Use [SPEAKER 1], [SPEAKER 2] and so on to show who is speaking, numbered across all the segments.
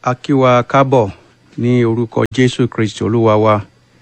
[SPEAKER 1] a kí wa kábọ̀ ní orúkọ jésù kristi olúwa wa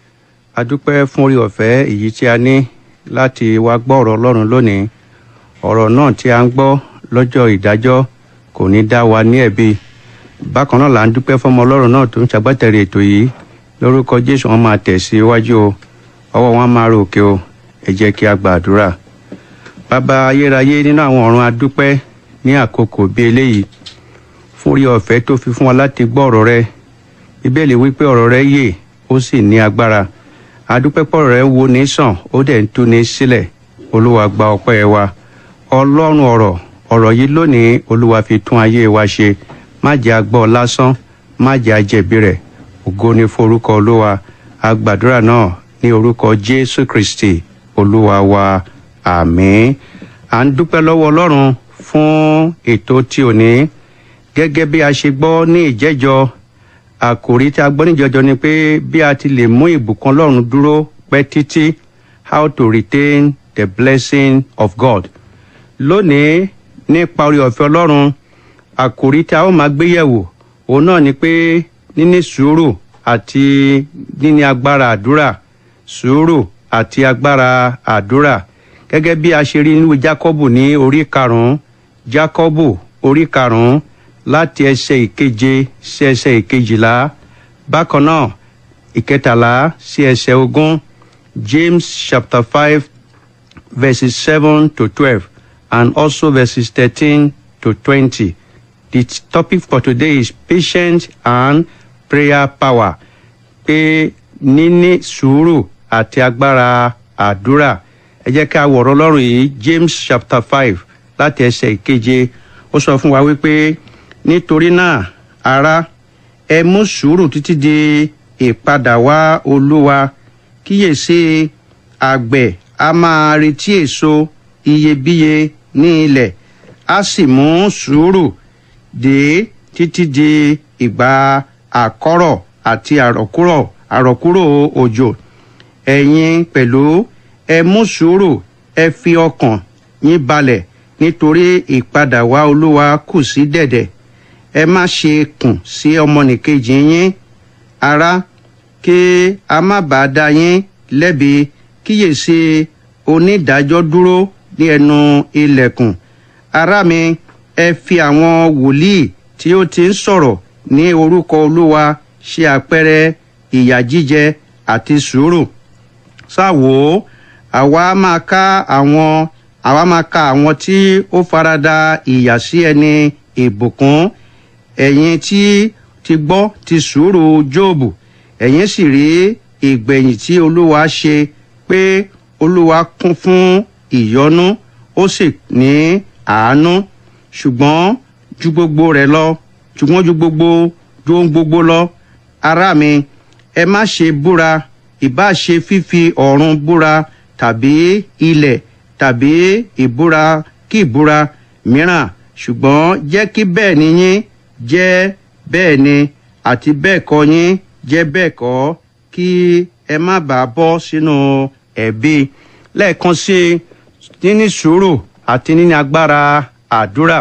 [SPEAKER 1] a dúpẹ́ fún orí ọ̀fẹ́ èyí tí a ní láti wá gbọ́ ọ̀rọ̀ ọlọ́run lónìí ọ̀rọ̀ náà tí a ń gbọ́ lọ́jọ́ ìdájọ́ kò ní dá wa ní ẹ̀bi bákan náà là ń dúpẹ́ fọmọ ọlọ́run náà tó ń ṣagbátẹ̀rì ètò yìí lórúkọ jésù wọn máa tẹ̀ sí iwájú o ọwọ́ wọn máa ròkè o ẹ jẹ́ kí a gbàdúrà bàbá ayérayé nínú àwọn ọ̀run a dúpẹ́ ní àkókò bíi eléyìí fún orí ọ̀fẹ́ tó fi fún wa láti gbọ́ ọ̀rọ̀ rẹ bíbélì wípé ọ̀rọ̀ rẹ yè ó sì ní agbára adúpẹ́pọ̀ rẹ wo ní sàn ó dẹ̀ ń tú ní sílẹ̀ olúwa gba ọpẹ́ wa ọlọ́run ọ̀rọ̀ ọ̀rọ̀ yìí lónìí olúwa fi tún ayé wa ṣe má jẹ́ agbọ́ lásán má jẹ́ ajẹ̀bi rẹ̀ ògo ni forúkọ olúwa agbàdúrà náà ní orúkọ jésù kristi olúwa wa àmín à ń dúpẹ́ lọ́wọ́ ọlọ́run fún ètò tí ò ní gẹ́gẹ́ bí a ṣe gbọ́ ní ìjẹ́jọ́ àkòrí tí a gbọ́ níjọjọ́ ni pé bí a ti lè mú ìbùkún ọlọ́run dúró pẹ́ títí how to retain the blessing of God. lónìí nípa orí ọ̀fẹ́ ọlọ́run àkòrí tí a ó máa gbé yẹ̀wò òun náà ni pé níní sùúrù àti níní agbára àdúrà sùúrù àti agbára àdúrà gẹ́gẹ́ bí a ṣe rí nínú jákọ́bù ní orí karùn-ún jákọ́bù orí karùn-ún láti ẹsẹ̀ ìkeje sí ẹsẹ̀ ìkejìlá bákan náà ìkẹtàlá sí ẹsẹ̀ ogún james chapter five verses seven to twelve and also verses thirteen to twenty the topic for today is patience and prayer power pé níní sùúrù àti agbára àdúrà ẹ jẹ́ ká wọ̀rọ̀ lọ́rùn yìí james chapter five láti ẹsẹ̀ ìkeje ó sọ fún wa wípé nítorí náà ará ẹ mú sùúrù títí di ìpadà wá olúwa kíyèsí àgbẹ̀ a máa retí èso iyebíye ní ilẹ̀ a sì mú sùúrù dé títí di ìgbà àkọ́rọ̀ àti àrọ̀kúrò àrọ̀kúrò òjò ẹ̀yin pẹ̀lú ẹ mú sùúrù ẹ fi ọkàn yín balẹ̀ nítorí ìpadà wá olúwa kù sí dẹ̀dẹ̀ ẹ má ṣe kùn sí ọmọnìkejì yín ará kí a má bàa dá yín lẹ́bi kíyèsí onídàájọ́ dúró ní ẹnu ilẹ̀kùn ará mi ẹ fi àwọn wòlíì tí ó ti ń sọ̀rọ̀ ní orúkọ olúwa ṣe àpẹẹrẹ ìyà jíjẹ àti sùúrù ṣáwo àwa máa ká àwọn àwa máa ka àwọn tí ó farada ìyà sí ẹni ìbùkún ẹ̀yin tí ti gbọ́ ti sùúrù jóòbù ẹ̀yin sì rí ìgbẹ̀yìn tí olúwa ṣe pé olúwa kún fún ìyọnú ó sì ní àánú ṣùgbọ́n ju gbogbo rẹ̀ lọ ṣùgbọ́n ju gbogbo ju ohun gbogbo lọ ará mi ẹ má ṣe búra ìbá ṣe fífi ọ̀run búra tàbí ilẹ̀ tàbí ìbúra kí ìbúra mìíràn ṣùgbọ́n jẹ́ kí bẹ́ẹ̀ ni yín jẹ́ bẹ́ẹ̀ ni àti bẹ́ẹ̀ kọ́ yín jẹ́ bẹ́ẹ̀ kọ́ kí ẹ má bàa bọ́ sínú ẹ̀bi lẹ́ẹ̀kan sí níní sùúrù àti níní agbára àdúrà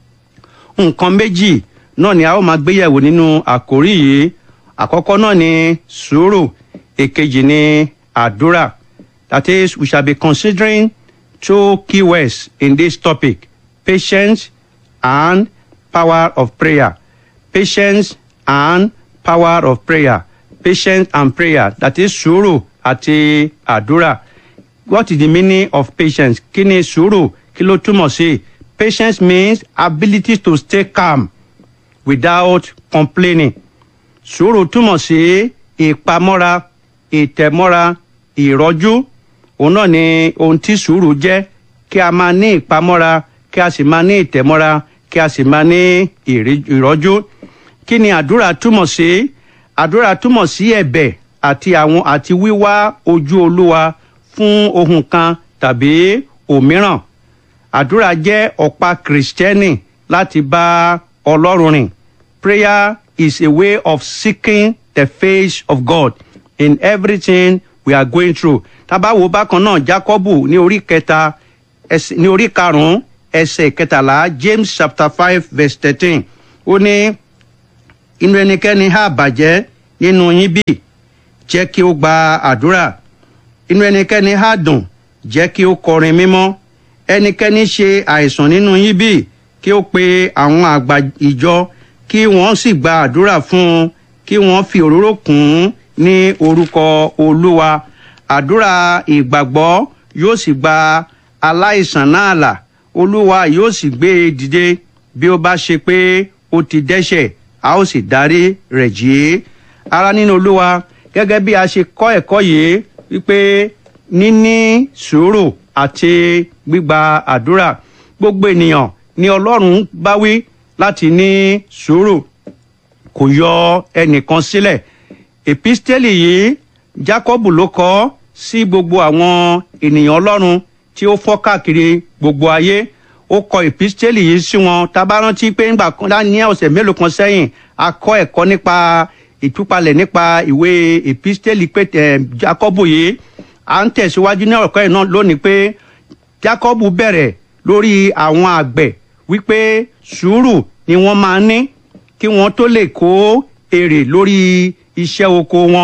[SPEAKER 1] nǹkan méjì náà ni a ó máa gbéyẹ̀wò nínú àkórí yìí àkọ́kọ́ náà ni sùúrù èkejì ni àdúrà that is we shall be considering two keywords in this topic patience and power of prayer patience and power of prayer patience and prayer that is sùúrù àti àdúrà what is the meaning of patience kí ni sùúrù kí ló túmọ̀ sí patience means ability to stay calm without complaining sùúrù túmọ̀ sí ìpamọ́ra ìtẹ̀mọ́ra ìrọ́jú òun náà ni ohun tí sùúrù jẹ́ kí a máa ní ìpamọ́ra kí a sì máa ní ìtẹ̀mọ́ra kí a sì máa ní ìrọ́jú kí ni àdúrà túmọ̀ sí àdúrà túmọ̀ sí ẹ̀bẹ̀ àti àwọn àti wíwá ojú olúwa fún ohun kan tàbí òmíràn àdúrà jẹ́ ọ̀pá kìrìsìtẹ́nì láti bá ọlọ́run rìn prayer is a way of seeking the face of God in everything we are going through tábàwò bákan náà Jákọ́bù ní orí kẹta ní orí karùnún ẹsẹ̀ kẹtàlá James chapter five verse thirteen ó ní inú ẹnikẹ́ni á bàjẹ́ nínú yín bí jẹ́ kí ó gba àdúrà inú ẹnikẹ́ni á dùn jẹ́ kí ó kọrin mímọ́ ẹnikẹ́ni ṣe àìsàn nínú yín bí kí ó pe àwọn àgbà ìjọ kí wọ́n sì gba àdúrà fún un kí wọ́n fi òróró kùn ún ní orúkọ olúwa àdúrà ìgbàgbọ́ yóò sì gba aláìsàn náà là olúwa yóò sì gbé e dìde bí ó bá ṣe pé ó ti dẹ́ṣẹ̀ a ó sì dárí rẹ̀ jì í ara nínú olúwa gẹ́gẹ́ bí a ṣe kọ́ ẹ̀kọ́ yìí wípé níní sùúrù àti gbígba àdúrà gbogbo ènìyàn ni ọlọ́run bá wí láti ní sùúrù kò yọ ẹnìkan sílẹ̀ èpísítẹ́lì yìí jákọ́bù ló kọ sí gbogbo àwọn ènìyàn ọlọ́run tí ó fọ́ káàkiri gbogbo ayé ó kọ èpísítẹ́lì yìí sí wọn tá bá rántí pé ńgbà kan ní ọ̀sẹ̀ mélòó kan sẹ́yìn a kọ́ ẹ̀kọ́ nípa ìtúpalẹ̀ nípa ìwé èpísítẹ́lì pé jákọ́bù yìí à ń tẹ̀síwájú ní ọ̀rọ̀ yìí náà lónìí pé jákọ́bù bẹ̀rẹ̀ lórí àwọn àgbẹ̀ wípé sùúrù ni wọ́n máa ní kí wọ́n tó lè kó èrè lórí iṣẹ́ oko wọn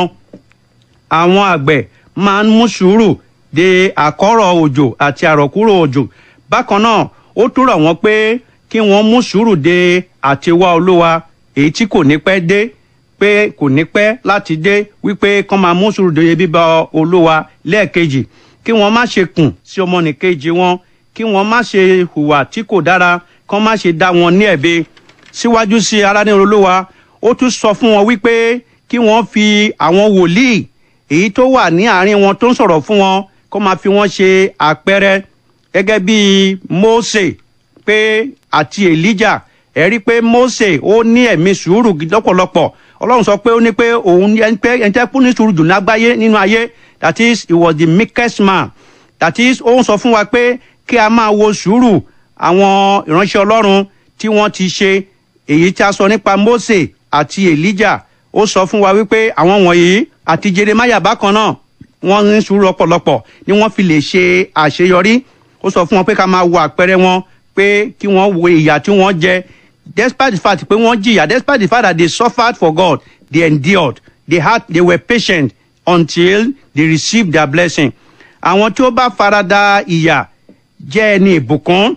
[SPEAKER 1] àwọn àgbẹ̀ máa ń mú sùúrù de àkọ́rọ̀ òjò àti àrọ̀kúrò òjò bákan náà ó tún rọ̀ wọ́n pé kí wọ́n mú sùúrù de àtiwá olúwa èyí tí kò ní pẹ́ dé pé kò ní pẹ́ láti dé wípé kán máa mú sùúrù de bíbá olúwa lẹ́ẹ̀kejì kí wọ́n má ṣe kùn sí ọmọnìkejì wọn kí wọ́n má ṣe hùwà tí kò dára kán má ṣe dá wọn ní ẹ̀bi síwájú sí ara ní olúwa ó tún sọ fún wọn wípé kí wọ́n fi àwọn wòlíì èyí tó wà ní àárín wọn tó ń sọ̀rọ̀ fún wọn kó máa fi wọ́n ṣe àpẹẹrẹ gẹ́gẹ́ bí Mósè pé àti Èlíjà ẹ rí pé Mósè ó ní ẹ̀mí sùúrù lọ́pọ̀lọpọ̀ Ọlọ́run sọ pé ó ní pé òun ẹni pé ẹni tẹ́ kú ní sùúrù jù lágbáyé nínú ayé that is he was the meekest man that is ó ń sọ fún wa pé kí a máa wo sùúrù àwọn ìránṣẹ́ Ọlọ́run tí wọ́n ti ṣe èyí tí a sọ nípa Mósè àti Èlíjà ó sọ fún wa wípé àwọn wọ̀nyí àti Jeremáyà bákan náà wọ́n ní sùúrù ọ̀pọ̀lọpọ̀ ni wọ́n fi lè ṣe àṣeyọrí ó sọ fún wọn pé ká máa wo àpẹẹrẹ wọn pé kí wọ́n wo ìyà tí wọ́n jẹ despite the fact pé wọ́n jìyà despite the fact that they suffered for God they endured they had they were patient until they received their blessing àwọn tí ó bá farada ìyà jẹ́ ẹni ìbùkún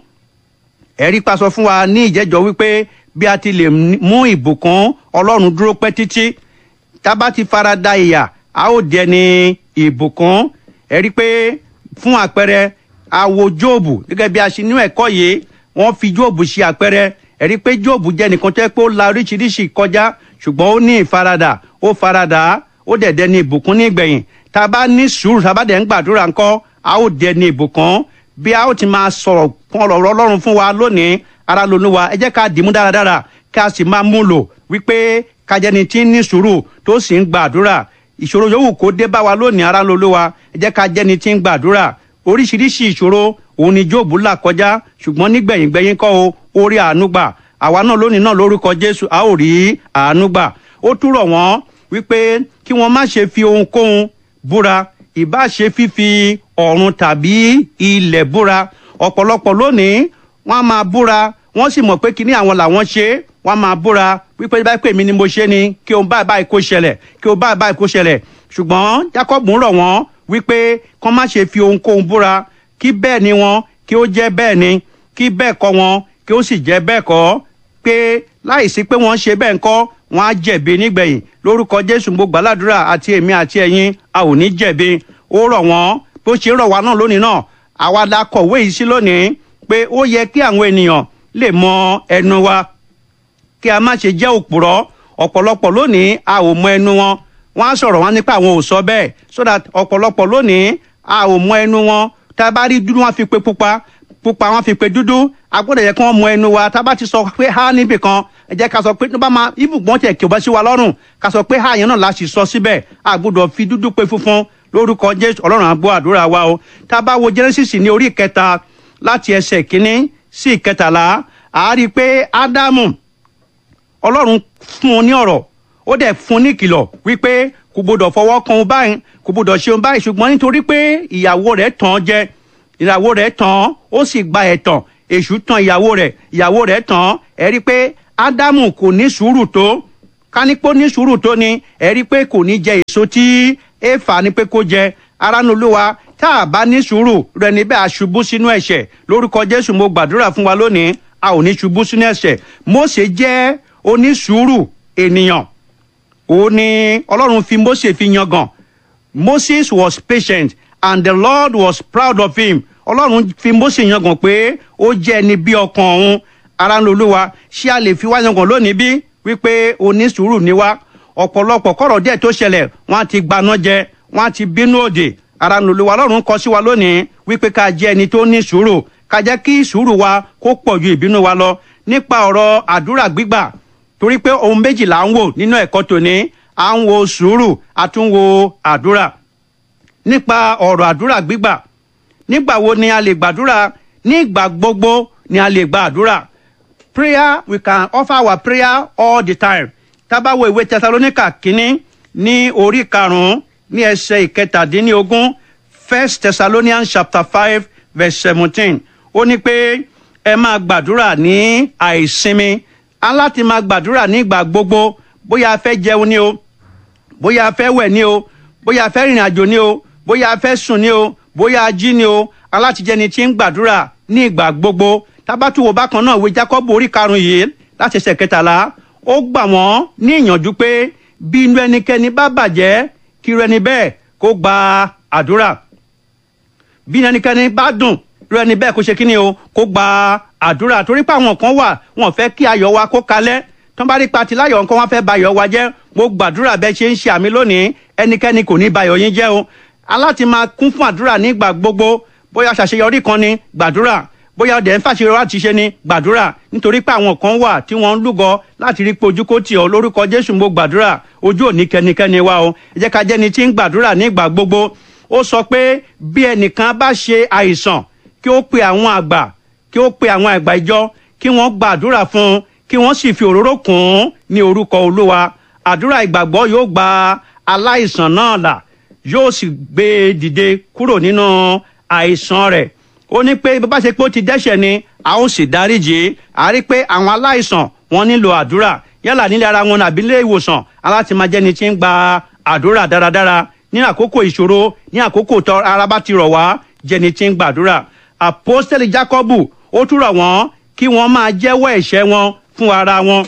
[SPEAKER 1] ẹ̀rí pa sọ fún wa ní ìjẹ́jọ́ wípé bí a ti lè mú ìbùkún Ọlọ́run dúró pẹ́ títí tá bá ti farada ìyà a ó dẹni ìbùkún ẹ̀rí pé fún àpẹẹrẹ àwo Jóòbù gẹ́gẹ́ bí a ṣe ní ẹ̀kọ́ yìí wọ́n fi Jóòbù ṣe àpẹẹrẹ ẹ̀rí pé Jóòbù jẹ́ nìkan tẹ́ pé ó la oríṣiríṣi kọjá ṣùgbọ́n ó ní ìfaradà ó faradà ó dẹ̀ dẹni ìbùkún ní ìgbẹ̀yìn tá a bá ní sùúrù tá a bá dẹ̀ ń gbàdúrà ńkọ́ a ó dẹni ìbùkún bí a ó ti máa sọ̀rọ̀ fún ọ̀rọ̀ Ọlọ́run fún wa lónìí ara lónúwa ẹ jẹ́ ká dìímú dáradára ká sì máa mú lò wípé kájẹni tí ń ní sùúrù tó sì ń gbàdúrà ìṣòro yòówù kó dé bá wa lónìí ara lóluwa ẹ jẹ́ ká jẹ́ni tí ń gbàdúrà oríṣiríṣi ìṣòro òun ni Jóòbù là kọjá ṣùgbọ́n nígbẹ̀yìngbẹ̀yìn kọ́ o ó rí àánú gbà àwa náà lónìí náà lórúkọ Jésù a ó rí àánú gbà ó túrọ̀ wọ́n wípé kí wọ́n má ṣe fi ohunkóhun búra ìbá ṣe fífi ọ̀run tàbí ilẹ̀ búra ọ̀pọ̀lọpọ̀ lónìí wọ́n á máa búra wọ́n sì mọ̀ pé kíní àwọn làwọn ṣe é wọ́n á máa búra wípé báyìí pé mi ni mo ṣe ni kí o báyìí báyìí kó ṣẹlẹ̀ kí o báyìí báyìí kó ṣẹlẹ̀ ṣùgbọ́n Jacob ń rọ̀ wọ́n wípé kán má ṣe fi ohunkóhun búra kí bẹ́ẹ̀ ni wọn kí ó jẹ́ bẹ́ẹ̀ ni kí bẹ́ẹ̀ kọ́ wọn kí ó sì jẹ́ bẹ́ẹ̀ kọ́ pé láìsí pé wọ́n ṣe bẹ́ẹ̀ ńkọ́ wọ́n á jẹ̀bi nígbẹ̀yìn lórúkọ Jésù mo gbàládùra àti èmi àti ẹ̀yin a ò ní jẹ̀bi ó rọ̀ wọ́n bó ṣe rọ̀ wá náà lónìí náà àwa la kọ̀wé yìí sí lónìí pé ó yẹ kí àwọn ènìyàn lè mọ ẹnu wa kí a má ṣe jẹ́ òpùrọ́ ọ̀pọ̀lọpọ̀ lónìí a ò mọ ẹnu wọn wọ́n á sọ̀rọ̀ wọn nípa àwọn ò sọ bẹ́ẹ̀ so that ọ̀pọ̀lọpọ̀ lónìí a ò mọ ẹnu wọn tá a bá rí dúdú wọn fi pe pupa pupa wọn fi pe dúdú a gbọ́dọ̀ yẹ kí wọ́n mọ ẹnu wa tá a bá ti sọ pé ha níbì kan ẹ jẹ́ ká sọ pé tó bá máa ibùgbọ́n tẹ̀ kí o bá sí wa lọ́rùn ká sọ pé ha yẹn náà la sì sọ síbẹ̀ a gbọ́dọ̀ fi dúdú pe funfun lórúkọ Jésù Ọlọ́run á gbọ́ àdúrà wa o tá a bá wo Genesis ní orí ìkẹta láti ẹsẹ̀ kínní sí ìkẹtàlá a rí i pé Ádámù Ọlọ́run fún un ní ọ̀rọ̀ ó dẹ̀ fún un ní ìkìlọ̀ wípé kò gbọdọ̀ fọwọ́ kan òun báyìí kò gbọdọ̀ ṣe òun báyìí ṣùgbọ́n nítorí pé ìyàwó rẹ̀ tàn án jẹ ìyàwó rẹ̀ tàn án ó sì gba ẹ̀tàn èṣù tàn ìyàwó rẹ̀ ìyàwó rẹ̀ tàn án ẹ rí i pé Ádámù kò ní sùúrù tó ká ní pé ó ní sùúrù tó ni ẹ rí i pé kò ní jẹ èso tí éfà ní pé kó jẹ aránú olúwa tá a bá ní sùúrù rẹ níbẹ̀ àṣubú sínú ẹ̀ṣẹ̀ lórúkọ jésù mo gbàdúrà fún wa lónìí a ò ní ṣubú sínú ẹ̀ṣẹ̀ mósè jẹ́ onísùúrù ènìyàn òun ni ọlọ́run fi mósè fi yangàn moses was patient and the lord was proud of him ọlọ́run fi mósè yangàn pé ó jẹ́ ẹni bí ọkàn òun aránú olúwa ṣé a lè fi wá yangàn lónìí bí wípé onísùúrù ni wá ọ̀pọ̀lọpọ̀ kọ̀rọ̀ díẹ̀ tó ṣẹlẹ̀ wọ́n á ti gbaná jẹ wọ́n á ti bínú òdì ara nùlùwà ọlọ́run kọ sí wa lónìí wípé ká jẹ́ ẹni tó ní sùúrù ká jẹ́ kí sùúrù wa kó pọ̀ ju ìbínú wa lọ nípa ọ̀rọ̀ àdúrà gbígbà torí pé ohun méjì là ń wò nínú ẹ̀kọ́ tòní à ń wo sùúrù a tún wo àdúrà nípa ọ̀rọ̀ àdúrà gbígbà nígbà wo ni a lè gbàdúrà nígbà gbogbo ni a lè gba àdúrà prayer we can offer our prayer all the time tábàwọ ìwé tẹsalóníkà kínní ní orí karùnún ní ẹsẹ ìkẹtàdínlógún first thessalonians chapter five verse seventeen ó ní pé ẹ máa gbàdúrà ní àìsinmi aláti máa gbàdúrà nígbà gbogbo bóyá a fẹ́ jẹun ni o bóyá a fẹ́ wẹ̀ ni o bóyá a fẹ́ rìnrìn àjò ni o bóyá a fẹ́ sùn ni o bóyá a jí ni o alátijẹni tí ń gbàdúrà ní ìgbà gbogbo tábàtúwò bákan náà wí jákọ́bù orí karùn-ún yìí láti ẹsẹ̀ kẹtàlá ó gbà wọ́n ní ìyànjú pé bí inú ẹnikẹ́ni bá bàjẹ́ kí irú ẹni bẹ́ẹ̀ kó gba àdúrà bí inú ẹnikẹ́ni bá dùn irú ẹni bẹ́ẹ̀ kó ṣe kíni o kó gba àdúrà torí pé àwọn kan wà wọn fẹ́ kí ayọ̀ wa kó kalẹ̀ tó bá rí pati láyọ̀ nǹkan wọn fẹ́ ba ayọ̀ wa jẹ́ mo gbàdúrà bẹ́ẹ̀ ṣe ń ṣe àmì lónìí ẹnikẹ́ni kò ní ba ayọ̀ yín jẹ́ o aláti máa kún fún àdúrà nígbà gbogbo bóyá ṣàṣeyọrí kan ni gbàdúrà bóyá ọdẹ ń fàṣeyọrí láti ṣe ni gbàdúrà nítorí pé àwọn kan wà tí wọ́n ń lúgọ láti rí pé ojú kò tì ọ́ lórúkọ jésù mo gbàdúrà ojú òní kẹnikẹ́ni wa o ẹ jẹ́ ká jẹ́ni tí ń gbàdúrà nígbà gbogbo ó sọ pé bí ẹnìkan bá ṣe àìsàn kí ó pe àwọn àgbà kí ó pe àwọn àgbà ìjọ kí wọ́n gbàdúrà fún un kí wọ́n sì fi òróró kùn ún ní orúkọ olúwa àdúrà ìgbàgbọ́ yóò gba aláìsàn náà là yóò sì gbé e dìde kúrò nínú àìsàn rẹ̀ ó ní pé bá ṣe pé ó ti dẹ́ṣẹ̀ ni a ó sì dáríjì a rí pé àwọn aláìsàn wọn nílò àdúrà yálà nílé ara wọn àbí ilé ìwòsàn aláti máa jẹ́ni tí ń gba àdúrà dáradára ní àkókò ìṣòro ní àkókò tó ara bá ti rọ̀ wá jẹ́ni tí ń gbàdúrà àpọ́stẹ́lì jákọ́bù ó tún rọ̀ wọ́n kí wọ́n máa jẹ́wọ́ ẹ̀ṣẹ̀ wọn fún ara wọn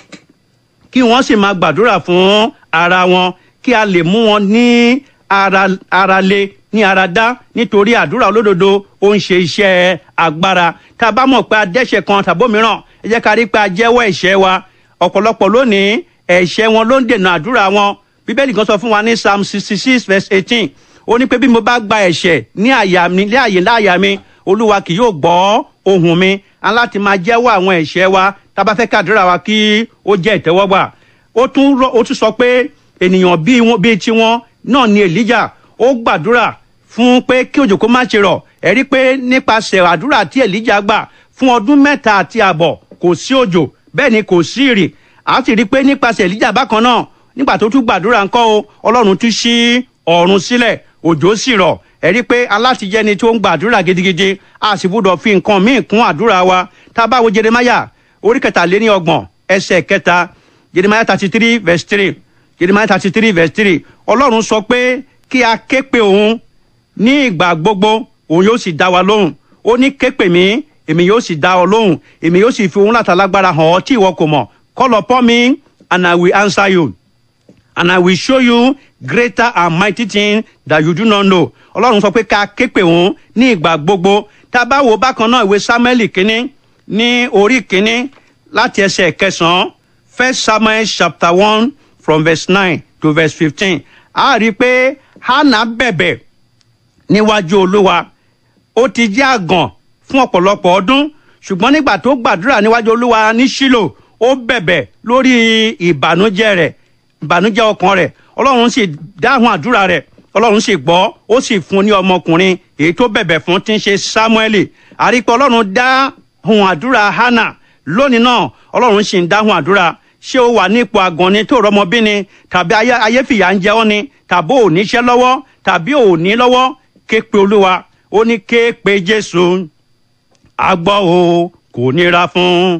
[SPEAKER 1] kí wọ́n sì máa gbàdúrà fún ara wọn kí a lè mú wọn ní ara ara le ní ara dá nítorí àdúrà olódodo ó ń ṣe iṣẹ́ agbára tá a bá mọ̀ pé adẹ́ṣẹ̀ kan tàbó mìíràn ẹ jẹ́ ká rí pé a jẹ́wọ́ ẹ̀ṣẹ̀ wa ọ̀pọ̀lọpọ̀ lónìí ẹ̀ṣẹ̀ wọn ló ń dènà àdúrà wọn bíbélì kan sọ fún wa ní psalm sixty six verse eighteen ó ní pé bí mo bá gba ẹ̀ṣẹ̀ ní àyà mi ní àyè láàyà mi olúwa kì yóò gbọ́ ohùn mi aláti máa jẹ́wọ́ àwọn ẹ̀ṣẹ̀ wa tá a bá fẹ́ kàdúrà wa kí ó jẹ́ ìtẹ́wọ́gbà ó tún ó tún sọ pé ènìyàn bíi wọn bíi tiwọn náà ni elijah ó gbàdúrà fún pé kí òjò kó má ṣe rọ̀ ẹ rí pé nípasẹ̀ àdúrà tí elijah gbà fún ọdún mẹ́ta àti àbọ̀ kò sí òjò bẹ́ẹ̀ ni kò sí ìrì a sì rí pé nípasẹ̀ elijah bákan náà nígbà tó tún gbàdúrà ńkọ́ o ọlọ́run tún ṣí ọ̀run sílẹ̀ òjò sì rọ̀ ẹ rí pé alátijẹ́ni tó ń gbàdúrà gidigidi a sì gbúdọ̀ fi nǹkan míì kún àdúrà wa tá a bá wo jeremaya orí kẹtàléní ọgbọ̀n ẹsẹ̀ kẹta jeremaya thirty three verse three jeremaya thirty three verse three ọlọ́run sọ pé kí a ké pe òun ní ìgbà gbogbo òun yóò sì dá wa lóhùn ó ní ké pè mí èmi yóò sì dá ọ lóhùn èmi yóò sì fi òun látàlágbára hàn ọ́ tí ìwọ kò mọ̀ call upon me and I will answer you and I will show you greater and mighty things that you do not know. Ọlọ́run sọ pé ká ké pè wọ́n ní ìgbà gbogbo. Tá a bá wo bákan náà ìwé Sámúẹ́lì kínní ní orí kínní láti ẹsẹ̀ kẹsàn-án First Samuel chapter one from verse nine to verse fifteen. A rí i pé Hannah bẹ̀bẹ̀ níwájú Olúwa. Ó ti jẹ́ àgàn fún ọ̀pọ̀lọpọ̀ ọdún ṣùgbọ́n nígbà tó gbàdúrà níwájú Olúwa ní Ṣílò ó bẹ̀bẹ̀ lórí ìbànújẹ́ rẹ̀ ìbànújẹ́ ọkàn rẹ̀ ọlọ́run sì dáhùn àdúrà rẹ̀ ọlọ́run sì gbọ́ ó sì fún ní ọmọkùnrin èyí tó bẹ̀bẹ̀ fún tí ń ṣe sámúẹ́lì àrípẹ́ ọlọ́run dáhùn àdúrà hánà lónìí náà ọlọ́run sì ń dáhùn àdúrà ṣé o wà nípò àgàn ni tó rọmọbí ni tàbí ayéfìyà ń jẹ ọ́ ni tàbí ò níṣẹ́ lọ́wọ́ tàbí ò ní lọ́wọ́ ké pe olúwa ó ní ké pe jésù àgbọ̀ o kò nira fún